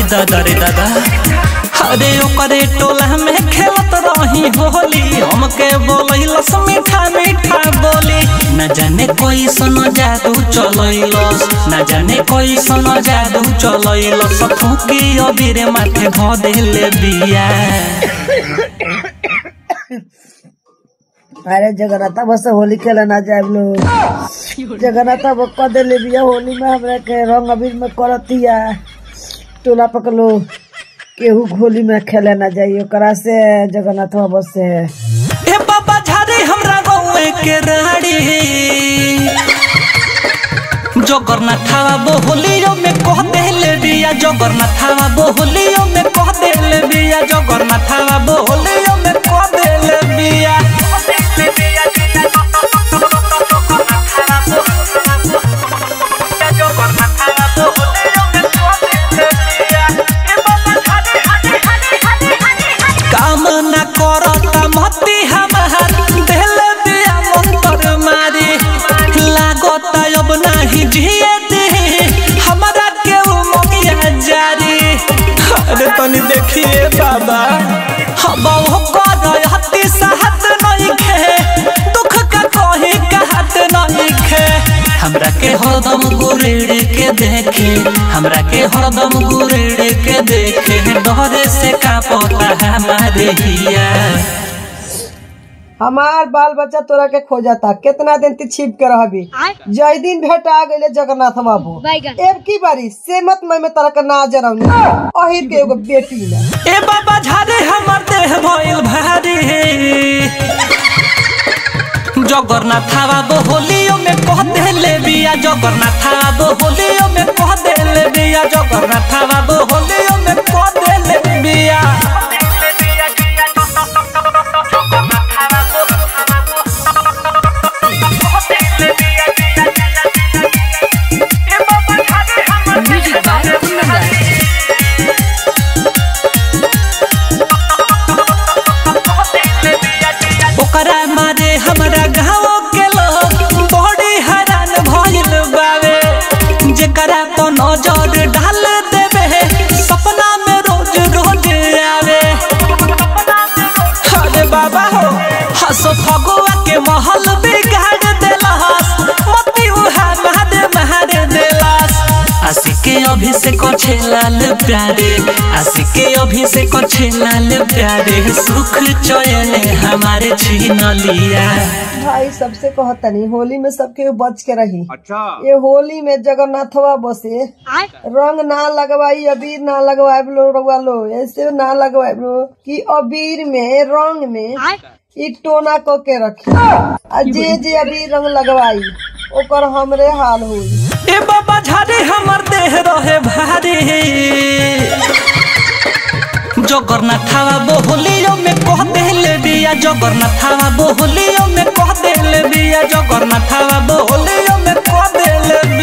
दादा रे दादा अरे ओकरे टोला में खेलत रही होली हमके बोलैलस मीठा मीठा बोली न जाने कोई सन जादू चलैलस न जाने कोई सन जादू चलैलस फूकी अबीरे माथे भ देले बिया अरे जगन्नाथा बस होली खेले ना जाए लोग जगन्नाथा बस कह देले बिया होली में हमरा के रंग अबीर में करतिया टोला पकलो केहू होली में खेले ना जाइए ओकरा से जगन्नाथ बस से ए बाबा झारे हमरा गौए के राड़ी जगन्नाथावा बोहलियो में कह देले बिया जगन्नाथावा बोहलियो में कह देले बिया जगन्नाथावा बोहलियो में कह देले बिया कामना करता मती हमार देले बिया मंतर मारी लागता अब नाही जिए दे हमरा के उ मगिया जारी अरे तनी देखिए बाबा हम हो कर हती साहत नहीं खे दुख का कही कहत नहीं खे हमरा के हरदम गुरेड़ के देखे हमरा के हरदम गुरेड़ के देखे डरे से का पता हमारे हिया हमार बाल बच्चा तोरा के खोजता कितना दिन ती छिप के रहबी जय दिन भेंट आ गइले जगन्नाथ बाबू एब की बारी से मत मैं में तरह के ना जरौनी अहिर के एगो बेटी ना ए बाबा झारे हमर देह भइल भारी जगन्नाथावा बोलियो में कह देले बिया जगन्नाथावा बोलियो में कह देले बिया जगन्नाथावा बोलियो में कह देले बिया Music by Kundan. ओकरा मारे हमरा गाँव के लोग बड़ी हैरान भइल बावे जेकरा तो नजर डाल देवे सपना में रोज रोज आवे अरे बाबा हो हसो फगुआ के महल बिगाड़ देलस मती उहा महादे महादे देलस आशिके अभिषेक छेलाल प्यारे आशिके अभिषेक छेलाल प्यारे सुख चयन हमारे छीन लिया भाई सबसे कहतनी होली में सबके बच के रही ये होली में जगन्नाथवा बसे रंग ना लगवाई अबीर ना लगवाए लो रउआ लो ऐसे ना लगवाए लो कि अबीर में रंग में एक टोना क के रखी आ जे जे अबीर रंग लगवाई ओकर हमरे हाल होई ए बाबा झारे हमर देह रहे भारी जगन्नाथावा बोहलियो में कह देले बिया जगन्नाथावा बोहलियो में कह देले बिया जगन्नाथावा बोहलियो में कह देले